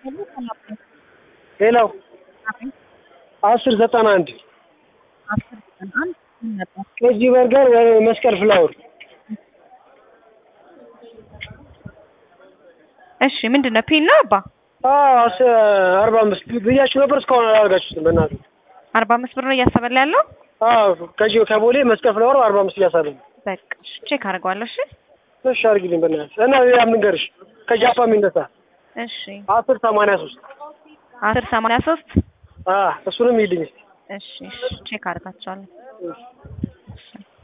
ሌላው አስር ዘጠና አንድ አስር ዘጠና አንድ ምን ነበር? ኬጂ በርገር ወይ መስቀል ፍላወር እሺ ምንድን ነው ፒን ነው አባ አስ አርባ አምስት ብያችሁ ነበር እስካሁን አላደርጋችሁትም በእናትህ አርባ አምስት ብር ነው እያሰበላ ያለው አዎ ከጂ ከቦሌ መስቀል ፍላወር አርባ አምስት እያሳለ ነው በቃ እሺ፣ ቼክ አድርገዋለሁ እሺ እሺ አድርጊልኝ በእናትህ እና ሌላ የምንገርሽ ከጃፓን የሚነሳ እሺ አስር ሰማንያ ሶስት አስር ሰማንያ ሶስት እሱንም ይልኝ እስኪ እሺ እሺ ቼክ አድርጋቸዋለሁ እሺ